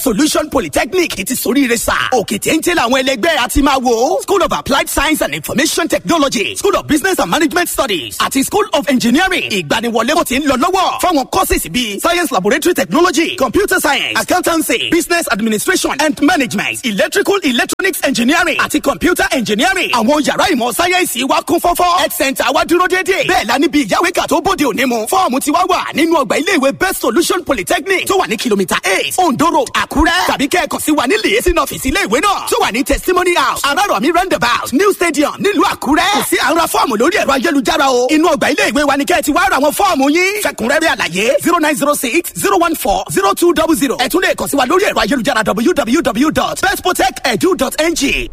solution polytechnic ti soríire sà òkè téńté làwọn ẹlẹgbẹ́ àti máa wò school of applied science and information technology school of business and management studies àti school of engineering ìgbaniwọlé kò ti ń lọ lọ́wọ́ fáwọn courses bíi science laboratory technology computer science accountancy business administration and management electrical electronics engineering àti computer engineering àwọn yàrá ìmọ̀ sáyẹ́ǹsì wa kún fọ́fọ́ health center wa dúró déédéé bẹ́ẹ̀ la níbi ìyáwéka tó bóde òní mu fọ́ọ̀mù ti wá wà nínú ọgbà iléèwé best solution polytechnic tó wà ní kìlómítà eight ondo road àkúrẹ́ tàbí kẹ́ẹ̀kan sí wa ní lèyẹsí ọ́fíìsì iléèwé náà tó wà ní testimony house arárọ̀mí roundabout new stadium nílùú àkúrẹ́ kò sí àwọn fọ́ọ̀mù lórí ẹ̀rọ ayélujára o inú ọgbà iléèwé wa ni kẹ́ẹ̀ ti wá ra àwọn fọ́ọ̀mù yín fẹ̀kúnrẹ́rẹ́ àlàyé zero nine zero six zero one four zero two double zero ẹ tún lè kàn sí wa lórí ẹ̀rọ ayélujára www.bestprotect.edu.ng.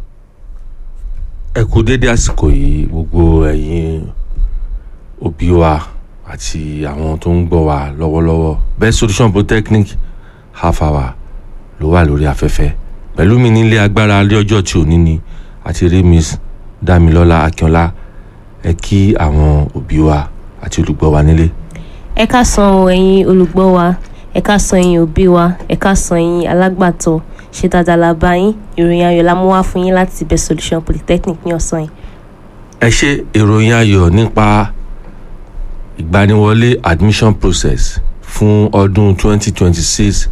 ẹ kú dédé àsìkò yìí gbogbo ẹ̀yin òbí wa àti àwọn tó ń gbọ́ wa lọ́wọ́lọ́wọ́ best solution polytechnic half hour ló wà lórí afẹ́fẹ́ pẹ̀lú mi nílé agbára alẹ́ ọjọ́ tí ò ní ni àti rí miss damilọ́lá akínọlá ẹ kí àwọn òbí wa àti olùgbọ́ wa nílé. ẹ ká san o ẹ̀yin olùgbọ́ wa ẹ ká san ẹ̀yin òbí wa ẹ ká san ẹ̀yin alágbàtọ́ ṣe dáadáa la bá yín ìròyìn ayọ̀ la mú wá fún yín láti best solution polytechnic ní ọ̀sán yìí. ẹ ṣe ìròyìn ayọ̀ nípa ìgbaniwọlé admission process fún ọdún 2026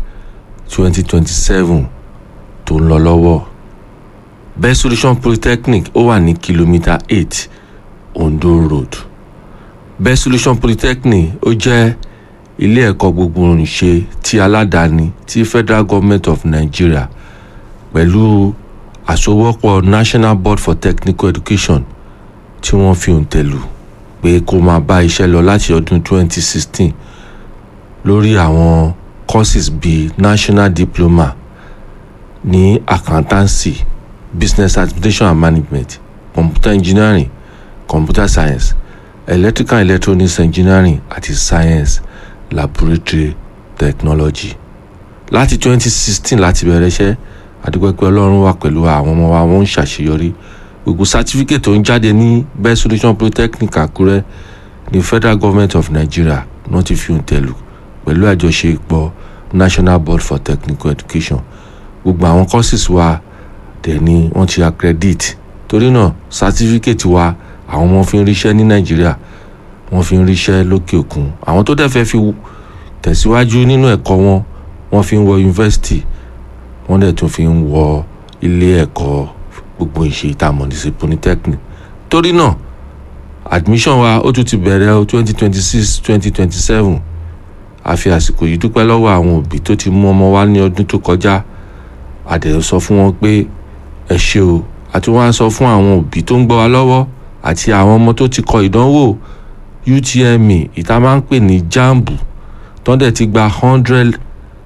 2027 tó ń lọ lọ́wọ́ best solution polytechnic ó wà ní kìlómítà 8 ondo road best solution polytechnic ó jẹ́ ilé ẹ̀kọ́ gbogbogbòǹṣe ti aládàáni ti federal government of nigeria pẹ̀lú àsowọ́pọ̀ national board for technical education tí wọ́n fi òǹtẹ̀ lù pé kó máa bá iṣẹ́ lọ láti ọdún 2016 lórí àwọn courses bíi national diploma ní accountancy business administration and management computer engineering computer science electrical and electronics engineering àti science laboratory technology láti 2016 láti bẹ̀rẹ̀ iṣẹ́ àdúgbòpẹ́ ọlọ́run wà pẹ̀lú àwọn ọmọ wa wọ́n ń ṣàṣeyọrí gbogbo certificate tó ń jáde ní best solution polytechnic àkúrẹ́ ní federal government of nigeria náà ti fi òǹtẹ̀ lù pẹ̀lú àjọṣepọ̀ national board for technical education gbogbo àwọn courses wa dẹ̀ ni wọ́n ti accredit torí náà certificate wa àwọn ọmọ fi ń ríṣẹ́ ní nàìjíríà wọ́n fi ń ríṣẹ́ lókè òkun àwọn tó dẹ̀ fẹ́ fi tẹ̀síwájú nínú ẹ̀kọ́ wọn wọ́n fi ń wọ yunifásitì wọ́n dẹ̀ tún fi ń wọ ilé ẹ̀kọ́ gbogbo ìṣe ìtààmú ní sí polytechnic torí náà admission wa ó tún ti bẹ̀rẹ̀ o twenty twenty six twenty twenty seven a fi àsìkò yìí dúpẹ́ lọ́wọ́ àwọn òbí tó ti mú ọmọ wa ní ọdún tó kọjá a dẹ̀ sọ fún wọn pé ẹ ṣe o àti wọn á sọ fún àwọn òbí tó ń gbọ́ wa lọ́wọ́ àti àwọn ọmọ tó ti kọ ìdánwò utme ìta máa ń pè ní jambu tó dẹ̀ ti gba hundred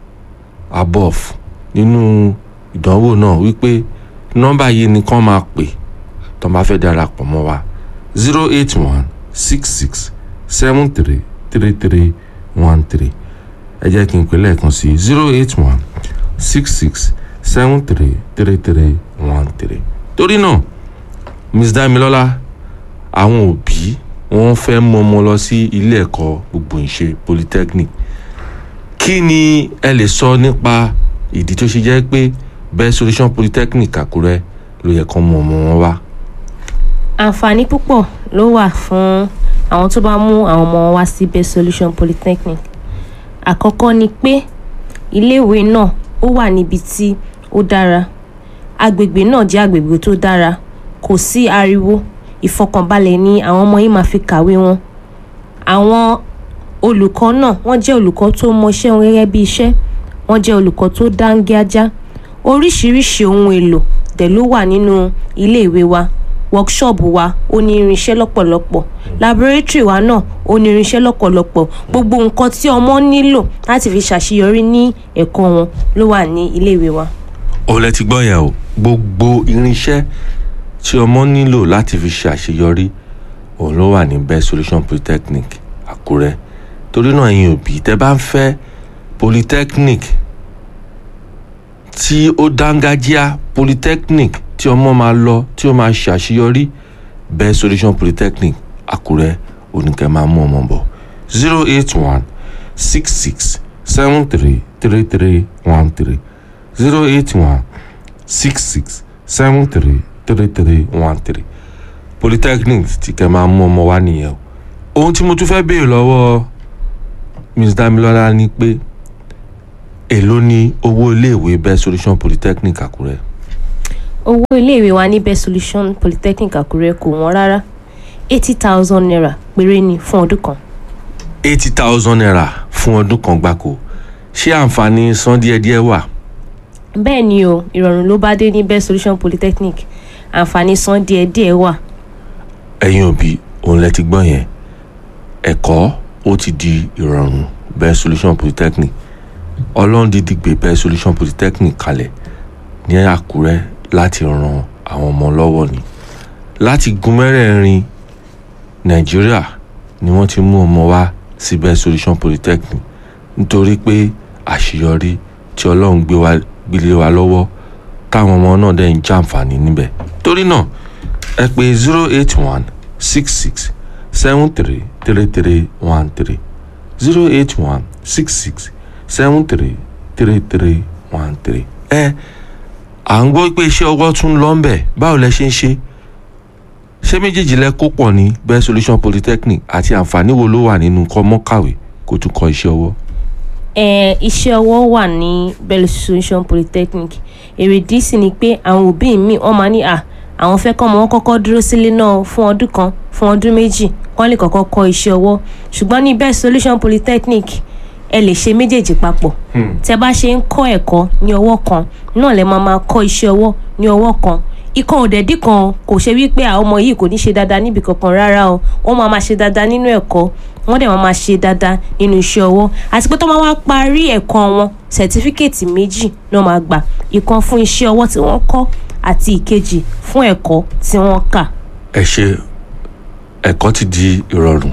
above nínú ìdánwò náà wípé nọ́mbà yìí ni kán máa pè tó máa fẹ́ darapọ̀ mọ́ wa zero eight one six six seven three three three one three ẹ jẹ́ kí n pè lẹ́ẹ̀kan sí zero eight one six six seven three three three one three torí náà miss damilola àwọn òbí wọn fẹ́ mú ọmọ lọ sí ilé ẹ̀kọ́ gbogbo ìṣe polytechnic kí ni ẹ lè sọ nípa ìdí tó ṣe jẹ́ pé best solution polytechnic àkúrẹ́ ló yẹ kán mú ọmọ wọn wá. àǹfààní púpọ̀ ló wà fún àwọn tó bá mú àwọn ọmọ wọn wá sí best solution polytechnic àkọ́kọ́ ni pé iléèwé náà ó wà níbi tí ó dára agbègbè náà jẹ́ agbègbè tó dára kò sí ariwo ìfọkànbalẹ̀ ni àwọn ọmọ yìí máa fi kàwé wọn àwọn olùkọ́ náà wọ́n jẹ́ olùkọ́ tó mọṣẹ́ wọn gẹ́gẹ́ bí iṣẹ́ wọ́n jẹ́ olùkọ́ tó dáńgájá oríṣiríṣi ohun èlò dẹ̀ ló wà nínú iléèwé wa workshop wa ó ní irinṣẹ́ lọ́pọ̀lọpọ̀ laboratory wa náà ó ní irinṣẹ́ lọ́pọ̀lọpọ̀ gbogbo nǹkan tí ọmọ nílò láti fi ṣàṣeyọrí ní ẹ̀kọ́ wọn ló wà ní iléèwé wa. òun lẹ ti gbọ́ yẹn o gbogbo irinṣẹ́ tí ọmọ nílò láti fi ṣe àṣeyọrí òun ló wà ní best solution polytechnic àkúrẹ́ torí náà ẹ̀yin òbí tẹ́ bá ń fẹ́ polytechnic tí ó dángájíá polytechnic tí ọmọ máa lọ tí ó máa ṣe àṣeyọrí best solution polytechnic àkúrẹ́ oníkẹ́ máa mú ọmọ bọ̀ zero eight one six six seven three three three one three zero eight one six six seven three three three one three polytechnic tí kẹ́ máa mú ọmọ wa nìyẹn o ohun tí mo tún fẹ́ béèrè lọ́wọ́ ms damilola ni pé èló ni owó iléèwé best solution polytechnic àkúrẹ́ owó iléèwé wa ní best solution polytechnic àkúrẹ́ kò wọ́n rárá eighty thousand naira péré ni fún ọdún kan eighty thousand naira fún ọdún kan gbáko ṣé àǹfààní san díẹ̀díẹ̀ wà bẹ́ẹ̀ ni o ìrọ̀rùn ló bá dé ní best solution polytechnic àǹfààní san díẹ̀díẹ̀ wà ẹ̀yin òbí òun lẹ ti gbọ́ yẹn ẹ̀kọ́ ó ti di ìrọ̀rùn best solution polytechnic ọlọ́run dídì gbé best solution polytechnic kalẹ̀ ní àkúrẹ́ láti ran àwọn ọmọ lọ́wọ́ ni láti gun mẹ́rẹ̀ẹ̀rin nàìjíríà ni wọ́n ti mú ọmọ wá sí best solution polytechnic nítorí pé àṣeyọrí tí ọlọ́run gbé wá gbélé wa lọ́wọ́ táwọn ọmọ náà dẹ̀ ń jàǹfààní níbẹ̀ torí náà ẹ pè zero eight one six six seven three three three one three zero eight one six six seven three three three one three. ẹ à ń gbọ́ pé iṣẹ́ ọwọ́ tún lọ ń bẹ̀ báwo lẹ ṣe ń ṣe ṣé méjèèjì lẹ kó pọ̀ ní best solution polytechnic àti àǹfààní wo ló wà nínú kọ́ mọ́kàwé kó tún kọ́ iṣẹ́ ọwọ́. Eh, iṣẹ́ ọwọ́ wà ní best solution polytechnic èrèdí sì ni pé àwọn òbí mi wọ́n máa ní à àwọn fẹ́ kọ́ ọmọ wọn kọ́kọ́ dúró sílé náà fún ọdún kan fún ọdún méjì kán lè kọ́kọ́ kọ́ iṣẹ́ ọwọ́ ṣùgbọ́n ní best solution polytechnic ẹ lè ṣe méjèèjì papọ̀ tẹ bá ṣe ń kọ́ ẹ̀kọ́ ní ọwọ́ kan náà lẹ máa máa kọ́ iṣẹ́ ọwọ́ ní ọwọ́ kan ikọ̀ òdẹ̀dí kan kò ṣe wípé àwọn ọmọ yìí kò ní ṣe dáadáa níbi kankan rárá o wọ́n máa máa ṣe dáadáa nínú ẹ̀kọ́ wọ́n dẹ̀ máa máa ṣe dáadáa nínú iṣẹ́ ọwọ́ àti pé tó máa wá parí ẹ̀kọ́ wọn sẹ̀tífíkẹ̀tì méjì náà máa gbà ìkan fún iṣẹ́ ọwọ́ tí wọ́n kọ́ àti ìkejì fún ẹ̀kọ́ tí wọ́n kà. ẹ ṣe ẹ̀kọ́ ti di ìrọ̀rùn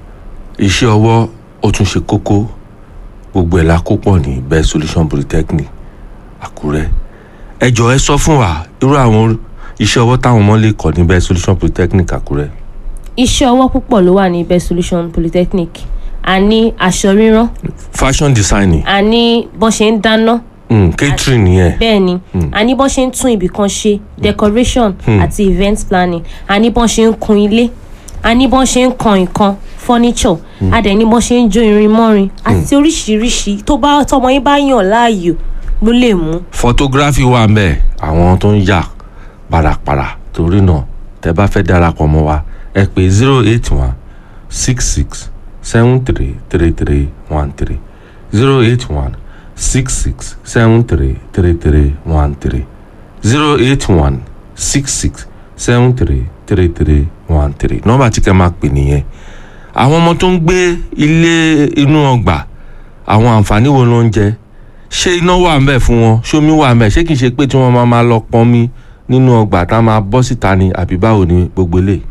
iṣẹ́ ọwọ́ ó tún ṣe kókó gbogbo ẹ̀ la kó pọ̀ ní best solution polytechnic àkúrẹ́ ẹ jọ ẹ sọ fún wa irú àwọn iṣẹ́ ọwọ́ táwọn ọmọ lè kọ́ ní best solution polytechnic àkúrẹ́ iṣẹ́ ọwọ́ púpọ̀ ló wà ní best solution polytechnic a ní aṣọ rírán fashion designing a ní bọ́n ṣe ń dáná mm, catering yẹn bẹ́ẹ̀ ni a ní bọ́n ṣe ń tún ibì kan ṣe decoration àti event planning a ní bọ́n ṣe ń kun ilé a ní bọ́n ṣe ń kan nǹkan furniture a dẹ̀ ní bọ́n ṣe ń jó irin mọ́rin àti oríṣiríṣi tó bá tọmọ yín bá yàn láàyò ló lè mú. photography wà ń bẹ̀ àwọn tó ń yà parapara torí náà tẹ bá fẹ́ darapọ̀ mọ́ wa ẹ pè zero eight one six six seven three three three one three zero eight one six six seven three three three one three zero eight one six six seven three three three one three nọ́mbà tí kẹ́ máa pè nìyẹn àwọn ọmọ tó ń gbé ilé inú ọgbà àwọn àǹfààní wo ló ń jẹ ṣé iná wà ń bẹ̀ fún wọn ṣómi wà ń bẹ̀ ṣé kìí ṣe pé tí wọ́n máa máa lọ pọnmi nínú ọgbà tá a máa bọ́ síta ni àbí báwo ni gbogbo eléyìí.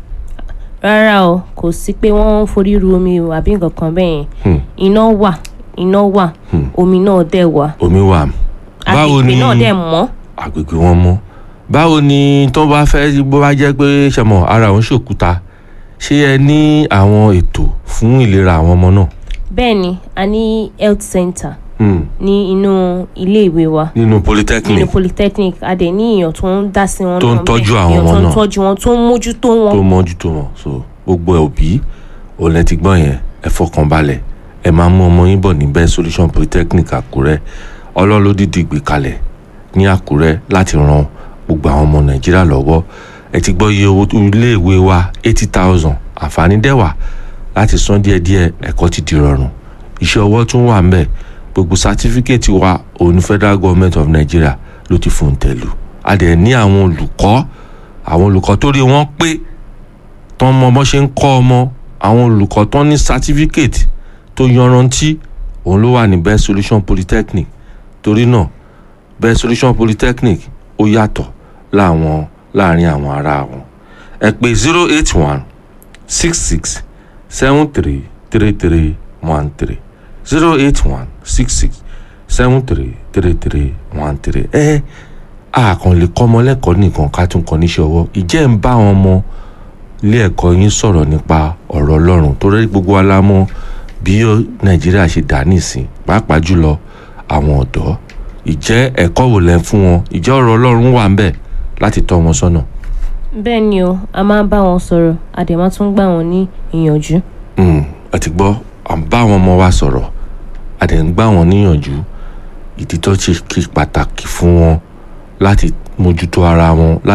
rárá o kò sí pé wọ́n ń forí ru omi o àbí nǹkan kan bẹ́ẹ̀ yẹn iná wà iná wà omi náà dẹ̀ wà omi wà. báwo agbègbè ni náà dẹ̀ mọ́ agbègbè wọn mọ́ báwo ni tó bá fẹ́ bó bá jẹ́ pé ṣẹmọ̀ ara òun ṣòkúta ṣé ẹ ní àwọn ètò fún ìlera àwọn ọmọ náà. bẹ́ẹ̀ ni a ní health center Hmm. ní inú iléèwé wa nínú nínú polytechnic polytechnic a dẹ̀ ní èèyàn tó ń dá sí wọn Tó ń náà tọ́jú bẹ́ẹ̀. àwọn èèyàn ọmọ tó ń náà. tọ́jú wọn tó ń mójútó wọn tó mójútó wọn so gbogbo òbí òun lẹ ti gbọ́ yẹn ẹ fọkàn balẹ̀ ẹ máa mú ọmọ yín bọ̀ ní best solution polytechnic àkúrẹ́ ọlọ́run ló dìde gbé kalẹ̀ ní àkúrẹ́ láti ran gbogbo àwọn ọmọ nàìjíríà lọ́wọ́ ẹ ti gbọ́ iye owó tó iléèwé wa eighty thousand àǹfààní dẹ́wà láti san díẹ̀díẹ̀ ẹ̀kọ́ ti di rọrùn iṣẹ́ ọwọ́ tún wà ńbẹ̀ gbogbo sátífíkẹ́ẹ̀tì wa òun ní federal government of nigeria ló ti fòun tẹ̀lú a dẹ̀ ní àwọn olùkọ́ àwọn olùkọ́ tó rí wọn pé tán mọ bó ṣe ń kọ́ ọmọ àwọn olùkọ́ tán ní sátífíkẹ́ẹ̀tì tó yanrantí òun ló wà ní best solution polytechnic torí náà best solution polytechnic ó yàtọ̀ láwọn láàrin àwọn ará wọn ẹ pè zero eight one six six seven three three three one three zero eight one six six seven three three three one three ẹ àkàn lè kọ́ ọmọ lẹ́kọ̀ọ́ nìkan ká tún kọ́ níṣẹ́ ọwọ́ ìjẹ́ ń bá àwọn ọmọ ilé ẹ̀kọ́ yín sọ̀rọ̀ nípa ọ̀rọ̀ ọlọ́run torí gbogbo wa la mọ̀ bí ó- nàìjíríà ṣe dà nísìn pàápàá jùlọ àwọn ọ̀dọ́ ìjẹ́ ẹ̀kọ́ wò lẹ́ ń fún wọn ìjẹ́ ọ̀rọ̀ ọlọ́run wà ń bẹ̀ láti tọ́ wọn sọ́nà. bẹ́ẹ̀ ni o a máa ń bá wọn sọ̀rọ̀ a dẹ̀ máa tún gbà wọ́n ní ìyànjú. Mm, ẹ ti gbọ́ à ń bá àwọn ọmọ wa sọ̀rọ̀ a dẹ̀ ń gbà wọ́n níyànjú ìdí tó ṣe kí pàtàkì fún wọn láti mójútó ara wọn